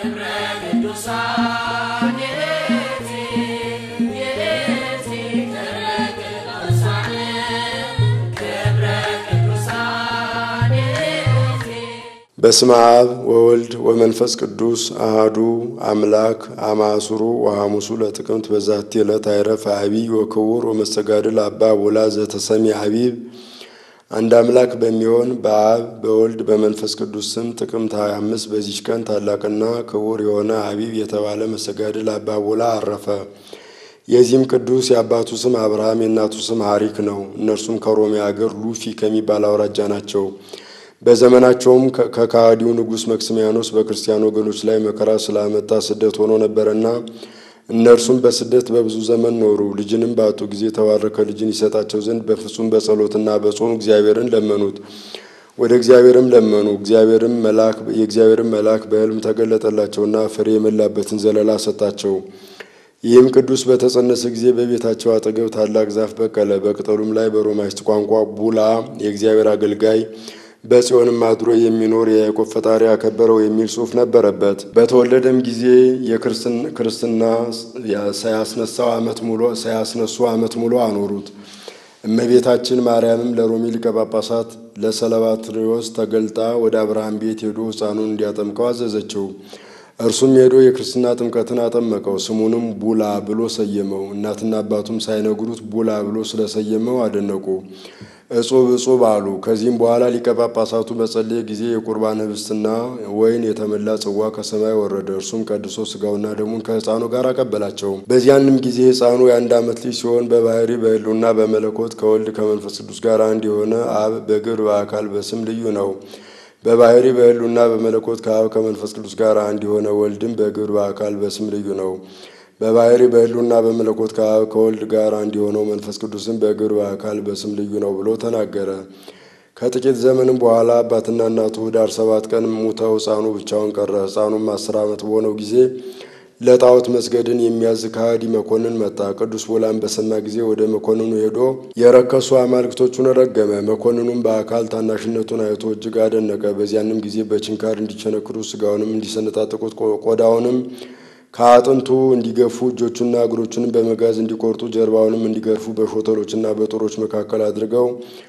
በስመ አብ ወወልድ ወመንፈስ ቅዱስ አሃዱ አምላክ አማሱሩ ወሐሙሱ ለጥቅምት በዛቲ ዕለት አይረፍ አቢይ ወክቡር ወመስተጋድል አባ ቦላ ዘተሰሚ ሀቢብ። አንድ አምላክ በሚሆን በአብ በወልድ በመንፈስ ቅዱስ ስም ጥቅምት 25 በዚች ቀን ታላቅና ክቡር የሆነ ሀቢብ የተባለ መስተጋድል አባ ቦላ አረፈ። የዚህም ቅዱስ የአባቱ ስም አብርሃም የእናቱ ስም ሐሪክ ነው። እነርሱም ከሮሜ አገር ሉፊ ከሚባል አውራጃ ናቸው። በዘመናቸውም ከካሃዲው ንጉሥ መክስሚያኖስ በክርስቲያን ወገኖች ላይ መከራ ስላመጣ ስደት ሆኖ ነበረና እነርሱም በስደት በብዙ ዘመን ኖሩ። ልጅንም ባጡ ጊዜ የተባረከ ልጅን ይሰጣቸው ዘንድ በፍጹም በጸሎትና በጾም እግዚአብሔርን ለመኑት። ወደ እግዚአብሔርም ለመኑ። እግዚአብሔርም መልአክ የእግዚአብሔርም መልአክ በሕልም ተገለጠላቸውና ፍሬ የሞላበትን ዘለላ ሰጣቸው። ይህም ቅዱስ በተጸነሰ ጊዜ በቤታቸው አጠገብ ታላቅ ዛፍ በቀለ። በቅጠሉም ላይ በሮማይስጥ ቋንቋ ቡላ የእግዚአብሔር አገልጋይ በጽዮንም አድሮ የሚኖር የያዕቆብ ፈጣሪ ያከበረው የሚል ጽሑፍ ነበረበት። በተወለደም ጊዜ የክርስትና ሳያስነሳው ዓመት ሙሉ ሳያስነሱ ዓመት ሙሉ አኖሩት። እመቤታችን ማርያምም ለሮሚ ሊቀ ጳጳሳት ለሰለባትሪዎስ ተገልጣ ወደ አብርሃም ቤት ሄዶ ሕፃኑን እንዲያጠምቀው አዘዘችው። እርሱም ሄዶ የክርስትና ጥምቀትን አጠመቀው። ስሙንም ቡላ ብሎ ሰየመው። እናትና አባቱም ሳይነግሩት ቡላ ብሎ ስለሰየመው አደነቁ። እጹብ እጹብ አሉ። ከዚህም በኋላ ሊቀ ጳጳሳቱ በጸለየ ጊዜ የቁርባን ህብስትና ወይን የተመላ ጽዋ ከሰማይ ወረደ። እርሱም ቀድሶ ስጋውና ደሙን ከሕፃኑ ጋር አቀበላቸው። በዚያንም ጊዜ ሕፃኑ የአንድ ዓመት ልጅ ሲሆን በባህሪ በሕልውና በመለኮት ከወልድ ከመንፈስ ቅዱስ ጋር አንድ የሆነ አብ በግብር በአካል በስም ልዩ ነው። በባህሪ በሕልውና በመለኮት ከአብ ከመንፈስ ቅዱስ ጋር አንድ የሆነ ወልድም በግብር በአካል በስም ልዩ ነው። በባህሪ በሕልውና በመለኮት ከአብ ከወልድ ጋር አንድ የሆነው መንፈስ ቅዱስም በግብር በአካል በስም ልዩ ነው ብሎ ተናገረ። ከጥቂት ዘመንም በኋላ አባትና እናቱ ኅዳር ሰባት ቀን ሙተው ሕፃኑ ብቻውን ቀረ። ሕፃኑም አስር ዓመት በሆነው ጊዜ ለጣዖት መስገድን የሚያዝ ከሃዲ መኮንን መጣ። ቅዱስ ቦላን በሰማ ጊዜ ወደ መኮንኑ ሄዶ የረከሱ አማልክቶቹን ረገመ። መኮንኑም በአካል ታናሽነቱን አይቶ እጅግ አደነቀ። በዚያንም ጊዜ በችንካር እንዲቸነክሩ ስጋውንም እንዲሰነጣጥቁት ቆዳውንም ከአጥንቱ እንዲገፉ እጆቹና እግሮቹንም በመጋዝ እንዲቆርጡ ጀርባውንም እንዲገርፉ በሾተሎችና በጦሮች መካከል አድርገው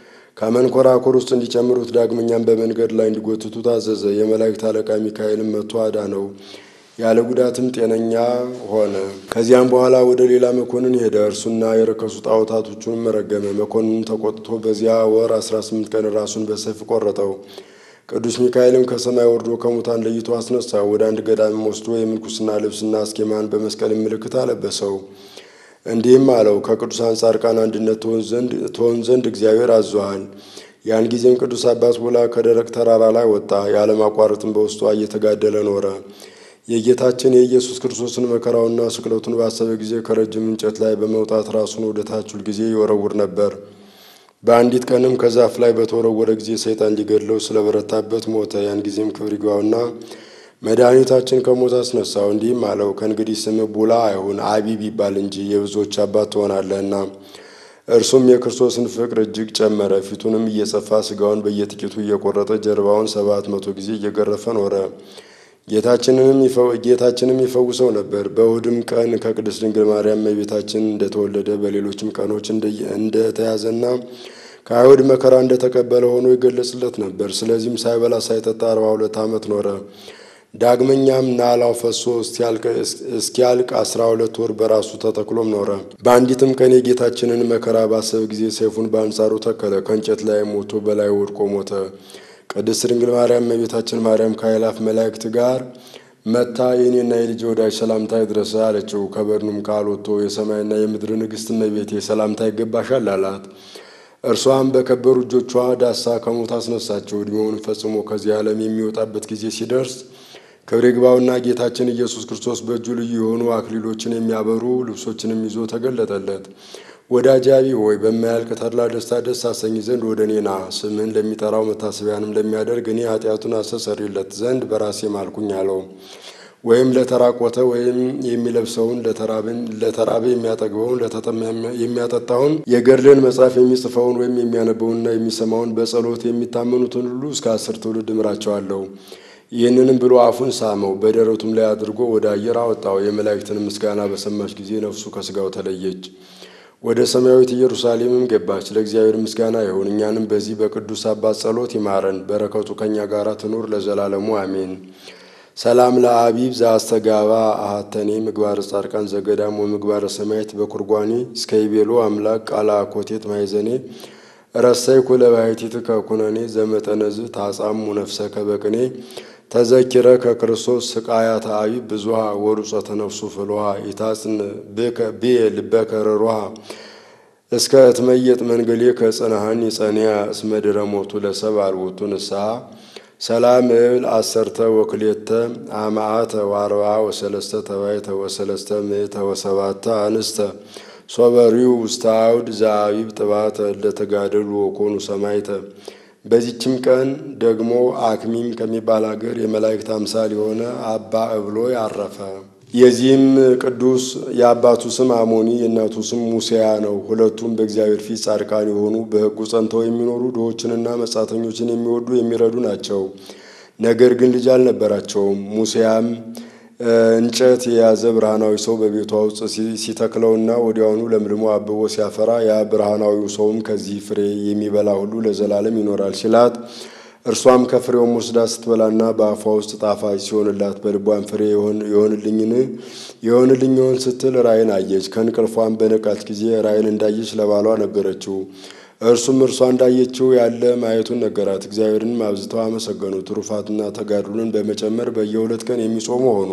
ከመንኮራኩር ውስጥ እንዲጨምሩት ዳግመኛም በመንገድ ላይ እንዲጎትቱ ታዘዘ። የመላእክት አለቃ ሚካኤልም መጥቶ አዳነው። ያለ ጉዳትም ጤነኛ ሆነ። ከዚያም በኋላ ወደ ሌላ መኮንን ሄደ። እርሱና የረከሱ ጣዖታቶቹንም ረገመ። መኮንኑ ተቆጥቶ በዚያ ወር አስራ ስምንት ቀን ራሱን በሰይፍ ቆረጠው። ቅዱስ ሚካኤልም ከሰማይ ወርዶ ከሙታን ለይቶ አስነሳ። ወደ አንድ ገዳምም ወስዶ የምንኩስና ልብስና አስኬማን በመስቀል ምልክት አለበሰው። እንዲህም አለው፣ ከቅዱሳን ጻድቃን አንድነት ትሆን ዘንድ እግዚአብሔር አዞሃል። ያን ጊዜም ቅዱስ አባት ቦላ ከደረቅ ተራራ ላይ ወጣ። ያለማቋረጥም በውስጧ እየተጋደለ ኖረ። የጌታችን የኢየሱስ ክርስቶስን መከራውና ስቅለቱን ባሰበ ጊዜ ከረጅም እንጨት ላይ በመውጣት ራሱን ወደ ታች ሁልጊዜ ይወረውር ነበር። በአንዲት ቀንም ከዛፍ ላይ በተወረወረ ጊዜ ሰይጣን ሊገድለው ስለበረታበት ሞተ። ያን ጊዜም ክብር ይግባውና መድኃኒታችን ከሞት አስነሳው። እንዲህም አለው፣ ከእንግዲህ ስምህ ቡላ አይሁን አቢብ ይባል እንጂ የብዙዎች አባት ትሆናለህና። እርሱም የክርስቶስን ፍቅር እጅግ ጨመረ። ፊቱንም እየጸፋ ስጋውን በየጥቂቱ እየቆረጠ ጀርባውን ሰባት መቶ ጊዜ እየገረፈ ኖረ። ጌታችንም ይፈውሰው ነበር። በእሁድም ቀን ከቅድስት ድንግል ማርያም እመቤታችን እንደተወለደ በሌሎችም ቀኖች እንደተያዘና ከአይሁድ መከራ እንደተቀበለ ሆኖ ይገለጽለት ነበር። ስለዚህም ሳይበላ ሳይጠጣ አርባ ሁለት ዓመት ኖረ። ዳግመኛም ናላው ፈሶ እስኪያልቅ አስራ ሁለት ወር በራሱ ተተክሎም ኖረ። በአንዲትም ቀን የጌታችንን መከራ ባሰበ ጊዜ ሰይፉን በአንጻሩ ተከለ። ከእንጨት ላይ ሞቶ በላይ ወድቆ ሞተ። ቅድስት ድንግል ማርያም እመቤታችን ማርያም ከአእላፍ መላእክት ጋር መታ የእኔና የልጅ ወዳጅ ሰላምታ ይድረስ አለችው። ከበድኑም ቃል ወጥቶ የሰማይና የምድር ንግሥት እመቤቴ ሰላምታ ይገባሻል አላት። እርሷም በከበሩ እጆቿ ዳሳ ከሞት አስነሳቸው። ዕድሜውን ፈጽሞ ከዚህ ዓለም የሚወጣበት ጊዜ ሲደርስ ክብር ይግባውና ጌታችን ኢየሱስ ክርስቶስ በእጁ ልዩ የሆኑ አክሊሎችን የሚያበሩ ልብሶችንም ይዞ ተገለጠለት። ወዳጄ አቢብ ሆይ በማያልቅ ተድላ ደስታ ደስ አሰኝ ዘንድ ወደ እኔ ና። ስምህን ለሚጠራው መታሰቢያንም ለሚያደርግ እኔ ኃጢአቱን አስተሰርይለት ዘንድ በራሴ ማልኩኝ አለው። ወይም ለተራቆተ ወይም የሚለብሰውን ለተራበ የሚያጠግበውን ለተጠማ የሚያጠጣውን የገድልን መጽሐፍ የሚጽፈውን ወይም የሚያነበውንና የሚሰማውን በጸሎት የሚታመኑትን ሁሉ እስከ አስር ትውልድ እምራቸዋለሁ። ይህንንም ብሎ አፉን ሳመው፣ በደረቱም ላይ አድርጎ ወደ አየር አወጣው። የመላእክትን ምስጋና በሰማች ጊዜ ነፍሱ ከሥጋው ተለየች፣ ወደ ሰማያዊት ኢየሩሳሌምም ገባች። ለእግዚአብሔር ምስጋና ይሁን፣ እኛንም በዚህ በቅዱስ አባት ጸሎት ይማረን፣ በረከቱ ከእኛ ጋር ትኑር ለዘላለሙ አሜን። ሰላም ለአቢብ ዘአስተጋባ አሃተኔ ምግባረ ጻድቃን ዘገዳም ወምግባረ ሰማያት በኩርጓኔ እስከ ይቤሎ አምላክ ቃለ አኮቴት ማይዘኔ ረሰይ ኩለ ባሕቲት ከኩነኔ ዘመጠነዝ ታጻሙ ነፍሰከ በቅኔ ተዘኪረ ከክርስቶስ ስቃያተ አቢብ ብዙሃ ወሩፀተ ነፍሱ ፍልሃ ይታጽን ብየ ልበከ ርሩሃ እስከ እትመየጥ መንገሌ ከጽንሃኒ ጸንያ እስመ ድረ ሞቱ ለሰብ አልቦቱ ንስሐ ሰላም እብል አሰርተ ወክሌተ አማአተ ዋርባ ወሰለስተ ተባይተ ወሰለስተ ምእተ ወሰባተ አንስተ ሶበሪው ውስተ አውድ ዘአቢብ ጥባተ ለተጋደሉ ወኮኑ ሰማይተ። በዚችም ቀን ደግሞ አክሚም ከሚባል አገር የመላእክት አምሳል የሆነ አባ እብሎይ አረፈ። የዚህም ቅዱስ የአባቱ ስም አሞኒ የእናቱ ስም ሙሴያ ነው። ሁለቱም በእግዚአብሔር ፊት ጻድቃን የሆኑ በሕጉ ጸንተው የሚኖሩ ድሆችንና መጻተኞችን የሚወዱ የሚረዱ ናቸው። ነገር ግን ልጅ አልነበራቸውም። ሙሴያም እንጨት የያዘ ብርሃናዊ ሰው በቤቷ ውስጥ ሲተክለውና ወዲያውኑ ለምልሞ አብቦ ሲያፈራ ያ ብርሃናዊው ሰውም ከዚህ ፍሬ የሚበላ ሁሉ ለዘላለም ይኖራል ሲላት እርሷም ከፍሬውም ወስዳ ስትበላና በአፏ ውስጥ ጣፋጭ ሲሆንላት በልቧን ፍሬ የሆንልኝን የሆንልኝ ይሆን ስትል ራእይን አየች። ከእንቅልፏም በነቃች ጊዜ ራእይን እንዳየች ለባሏ ነገረችው። እርሱም እርሷ እንዳየችው ያለ ማየቱን ነገራት። እግዚአብሔርንም አብዝተው አመሰገኑ። ትሩፋትና ተጋድሎን በመጨመር በየሁለት ቀን የሚጾሙ ሆኑ።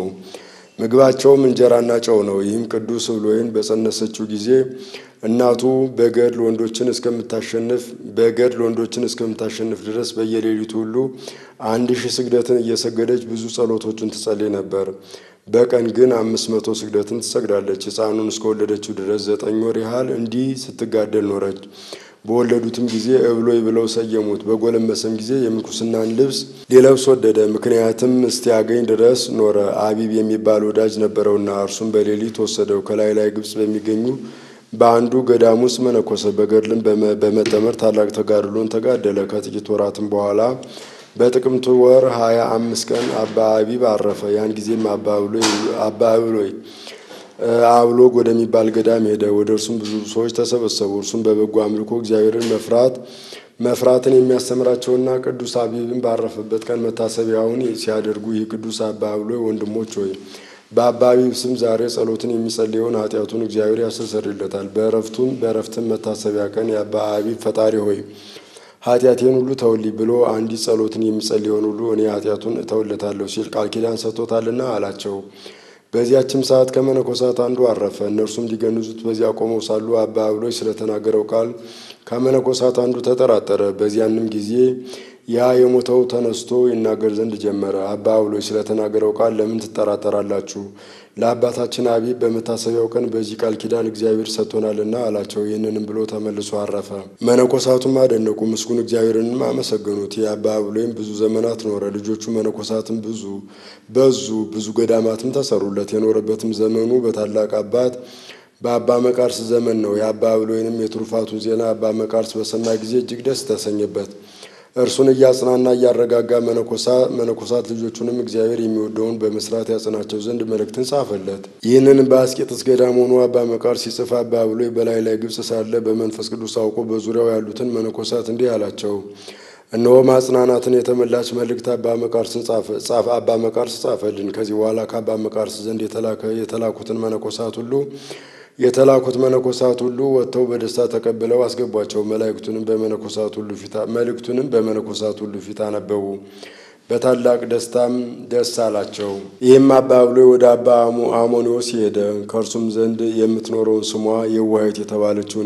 ምግባቸውም እንጀራና ጨው ነው። ይህም ቅዱስ እብሎይን በጸነሰችው ጊዜ እናቱ በገድል ወንዶችን እስከምታሸንፍ በገድል ወንዶችን እስከምታሸንፍ ድረስ በየሌሊቱ ሁሉ አንድ ሺህ ስግደትን እየሰገደች ብዙ ጸሎቶችን ትጸልይ ነበር። በቀን ግን አምስት መቶ ስግደትን ትሰግዳለች። ሕፃኑን እስከወለደችው ድረስ ዘጠኝ ወር ያህል እንዲህ ስትጋደል ኖረች። በወለዱትም ጊዜ እብሎይ ብለው ሰየሙት። በጎለመሰም ጊዜ የምንኩስናን ልብስ ሊለብስ ወደደ። ምክንያትም እስቲያገኝ ድረስ ኖረ። አቢብ የሚባል ወዳጅ ነበረውና እርሱም በሌሊት ወሰደው። ከላይ ላይ ግብፅ በሚገኙ በአንዱ ገዳም ውስጥ መነኮሰ። በገድልም በመጠመር ታላቅ ተጋድሎን ተጋደለ። ከጥቂት ወራትም በኋላ በጥቅምት ወር ሀያ አምስት ቀን አባ አቢብ አረፈ። ያን ጊዜም አባ እብሎይ አብሎግ ወደሚባል ገዳም ሄደ። ወደ እርሱም ብዙ ሰዎች ተሰበሰቡ። እርሱም በበጎ አምልኮ እግዚአብሔርን መፍራት መፍራትን የሚያስተምራቸውና ቅዱስ አቢብን ባረፈበት ቀን መታሰቢያውን ሲያደርጉ ይህ ቅዱስ አባ እብሎይ ወንድሞች ሆይ በአባ አቢብ ስም ዛሬ ጸሎትን የሚጸልየውን ኃጢአቱን እግዚአብሔር ያስተሰርይለታል። በእረፍቱም በእረፍትም መታሰቢያ ቀን የአባ አቢብ ፈጣሪ ሆይ ኃጢአቴን ሁሉ ተውልኝ ብሎ አንዲት ጸሎትን የሚጸልየውን ሁሉ እኔ ኃጢአቱን እተውለታለሁ ሲል ቃል ኪዳን ሰጥቶታልና አላቸው። በዚያችም ሰዓት ከመነኮሳት አንዱ አረፈ። እነርሱም ሊገንዙት በዚያ ቆመው ሳሉ አባ እብሎይ ስለተናገረው ቃል ከመነኮሳት አንዱ ተጠራጠረ። በዚያንም ጊዜ ያ የሞተው ተነስቶ ይናገር ዘንድ ጀመረ። አባ እብሎይ ስለተናገረው ቃል ለምን ትጠራጠራላችሁ? ለአባታችን አቢብ በመታሰቢያው ቀን በዚህ ቃል ኪዳን እግዚአብሔር ሰጥቶናልና አላቸው። ይህንንም ብሎ ተመልሶ አረፈ። መነኮሳቱም አደነቁ፣ ምስጉን እግዚአብሔርንም አመሰገኑት። የአባ እብሎይም ብዙ ዘመናት ኖረ። ልጆቹ መነኮሳትም ብዙ በዙ፣ ብዙ ገዳማትም ተሰሩለት። የኖረበትም ዘመኑ በታላቅ አባት በአባ መቃርስ ዘመን ነው። የአባ እብሎይንም የትሩፋቱን ዜና አባ መቃርስ በሰማ ጊዜ እጅግ ደስ ተሰኘበት። እርሱን እያጽናና እያረጋጋ መነኮሳት ልጆቹንም እግዚአብሔር የሚወደውን በመስራት ያጽናቸው ዘንድ መልእክትን ጻፈለት። ይህንንም በአስቄጥስ ገዳም ሆኖ አባ መቃርስ ሲጽፍ አባ እብሎይ በላይ ላይ ግብፅ ሳለ በመንፈስ ቅዱስ አውቆ በዙሪያው ያሉትን መነኮሳት እንዲህ አላቸው። እነሆ ማጽናናትን የተመላች መልእክት አባ መቃርስን ጻፈ አባ መቃርስ ጻፈልን። ከዚህ በኋላ ከአባ መቃርስ ዘንድ የተላኩትን መነኮሳት ሁሉ የተላኩት መነኮሳት ሁሉ ወጥተው በደስታ ተቀብለው አስገቧቸው። መላእክቱንም በመነኮሳት ሁሉ ፊት መልእክቱንም በመነኮሳት ሁሉ ፊት አነበቡ። በታላቅ ደስታም ደስ አላቸው። ይህም አባ እብሎይ ወደ አባ አሞኒዎስ ሄደ። ከእርሱም ዘንድ የምትኖረውን ስሟ የዋህት የተባለችውን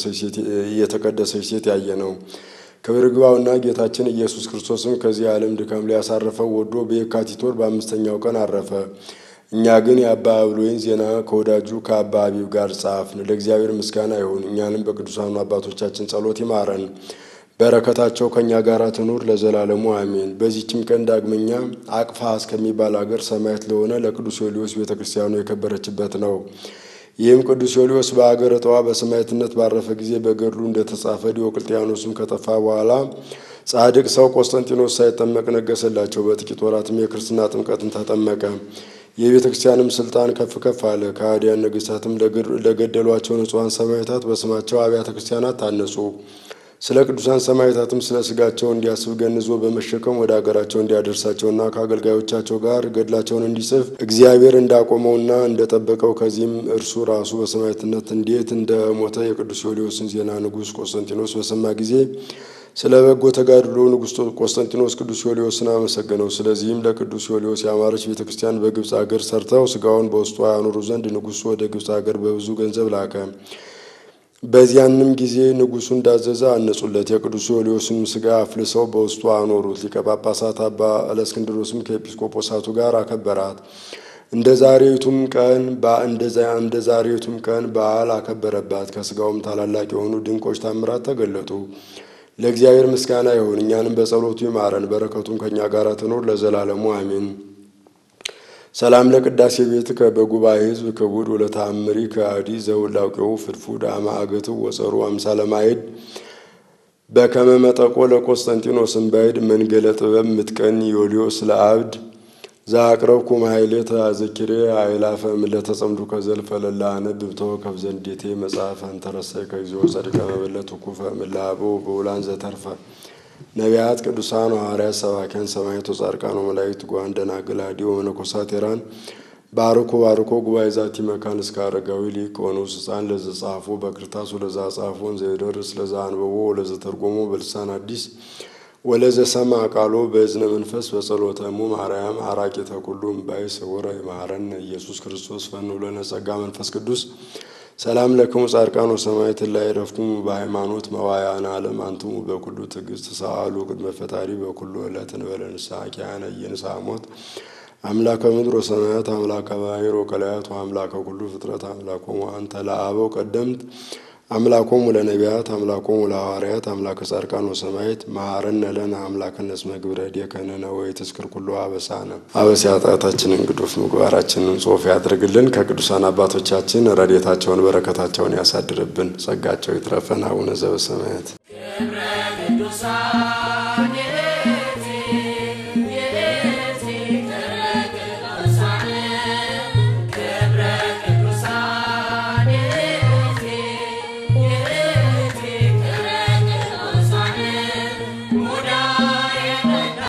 የተቀደሰች ሴት ያየ ነው። ክብር ይግባውና ጌታችን ኢየሱስ ክርስቶስም ከዚህ ዓለም ድካም ሊያሳርፈው ወዶ በየካቲት ወር በአምስተኛው ቀን አረፈ። እኛ ግን የአባ እብሎይን ዜና ከወዳጁ ከአባ አቢብ ጋር ጻፍን። ለእግዚአብሔር ምስጋና ይሁን፣ እኛንም በቅዱሳኑ አባቶቻችን ጸሎት ይማረን፣ በረከታቸው ከእኛ ጋር ትኑር ለዘላለሙ አሜን። በዚህችም ቀን ዳግመኛ አቅፋ እስከሚባል አገር ሰማዕት ለሆነ ለቅዱስ ዮልዮስ ቤተ ክርስቲያኑ የከበረችበት ነው። ይህም ቅዱስ ዮልዮስ በአገረ ጠዋ በሰማዕትነት ባረፈ ጊዜ በገድሉ እንደተጻፈ ዲዮቅልጥያኖስም ከጠፋ በኋላ ጻድቅ ሰው ቆስጠንጢኖስ ሳይጠመቅ ነገሰላቸው። በጥቂት ወራትም የክርስትና ጥምቀትን ተጠመቀ። የቤተ ክርስቲያንም ስልጣን ከፍ ከፍ አለ። ከሃዲያን ነገሥታትም ለገደሏቸው ንጹሐን ሰማዕታት በስማቸው አብያተ ክርስቲያናት ታነጹ። ስለ ቅዱሳን ሰማዕታትም ስለ ስጋቸው እንዲያስብ ገንዞ በመሸከም ወደ አገራቸው እንዲያደርሳቸውና ከአገልጋዮቻቸው ጋር ገድላቸውን እንዲጽፍ እግዚአብሔር እንዳቆመውና እንደጠበቀው ከዚህም እርሱ ራሱ በሰማዕትነት እንዴት እንደሞተ የቅዱስ ዮልዮስን ዜና ንጉሥ ቆስጠንጢኖስ በሰማ ጊዜ ስለ በጎ ተጋድሎ ንጉሥ ቆስጠንጢኖስ ቅዱስ ዮልዮስን አመሰገነው። ስለዚህም ለቅዱስ ዮልዮስ ያማረች ቤተ ክርስቲያን በግብፅ አገር ሰርተው ስጋውን በውስጧ ያኖሩ ዘንድ ንጉሡ ወደ ግብፅ አገር በብዙ ገንዘብ ላከ። በዚያንም ጊዜ ንጉሡ እንዳዘዘ አነጹለት። የቅዱስ ዮልዮስንም ስጋ አፍልሰው በውስጡ አኖሩት። ሊቀ ጳጳሳት አባ እለእስክንድሮስም ከኤጲስቆጶሳቱ ጋር አከበራት። እንደ ዛሬቱም ቀን እንደ ዛሬቱም ቀን በዓል አከበረባት። ከስጋውም ታላላቅ የሆኑ ድንቆች ታምራት ተገለጡ። ለእግዚአብሔር ምስጋና ይሁን፣ እኛንም በጸሎቱ ይማረን፣ በረከቱም ከእኛ ጋር ትኖር ለዘላለሙ አሜን። ሰላም ለቅዳሴ ቤት በጉባኤ ሕዝብ ክቡድ ወለተአምሪ ከአዲ ዘውላቄው ፍድፉድ አማእገቱ ወጸሩ አምሳለ ማይድ በከመ መጠቆ ለቆስጠንጢኖስ እምባይድ መንገለ ጥበብ ምጥቀን ዮልዮስ ለአብድ ዘአቅረብኩ ማሕሌተ አዘኪሬ አእላፈ እምዕለተ ጸምዱ ከዘልፈ ለላ አነብብ ተወከፍ ዘንዴቴ መጽሐፈ እንተረሰይ ከግዚኦ ጸድቀ መበለት ኩፈ እምእለ በውላን ዘተርፈ ነቢያት፣ ቅዱሳን ሐዋርያት፣ ሰባኪያን፣ ሰማዕታት፣ ጻድቃን ወመላእክት፣ ጉባኤ ደናግል፣ አዲው መነኮሳት ቴራን ባርኮ ባርኮ ጉባኤ ዛቲ መካን እስከ አረጋዊ ሊቅ ወንዑስ ሕፃን ለዘ ጻፎ በክርታስ ወለዛ ጻፎን ዘይደርስ ለዛ አንበቦ ወለዘ ተርጎሞ በልሳን አዲስ ወለዘ ሰማ ቃሎ በእዝነ መንፈስ በጸሎተ እሙ ማርያም አራቂተ ኩሉ እምባይ ስውረ ይማረነ ኢየሱስ ክርስቶስ ፈኑ ለነ ጸጋ መንፈስ ቅዱስ ሰላም ለክሙ ጻድቃን ወሰማዕት ላይ ረፍቱሙ በሃይማኖት መዋያነ ዓለም አንትሙ በኩሉ ትዕግስት ሰአሉ ቅድመ ፈጣሪ በኩሉ ዕለት እንበለ ንስሐ ኪያነ ኢየንስሐ ሞት አምላከ ምድር ወሰማያት አምላከ ባሕር ወቀላያት ወአምላከ ኩሉ ፍጥረት አምላኮሙ አንተ ለአበው ቀደምት አምላኮሙ ለነቢያት አምላኮሙ ለሐዋርያት አምላከ ጻድቃን ወሰማዕት መሐረነ ለነ አምላክነ እስመ ግብረ ዲከነነ ወይትዝክር ኩሉ አበሳነ አበሳ ኃጢአታችንን ግዱፍ ምግባራችንን ጾፍ ያድርግልን። ከቅዱሳን አባቶቻችን ረድኤታቸውን በረከታቸውን ያሳድርብን። ጸጋቸው ይትረፈን። አቡነ ዘበሰማያት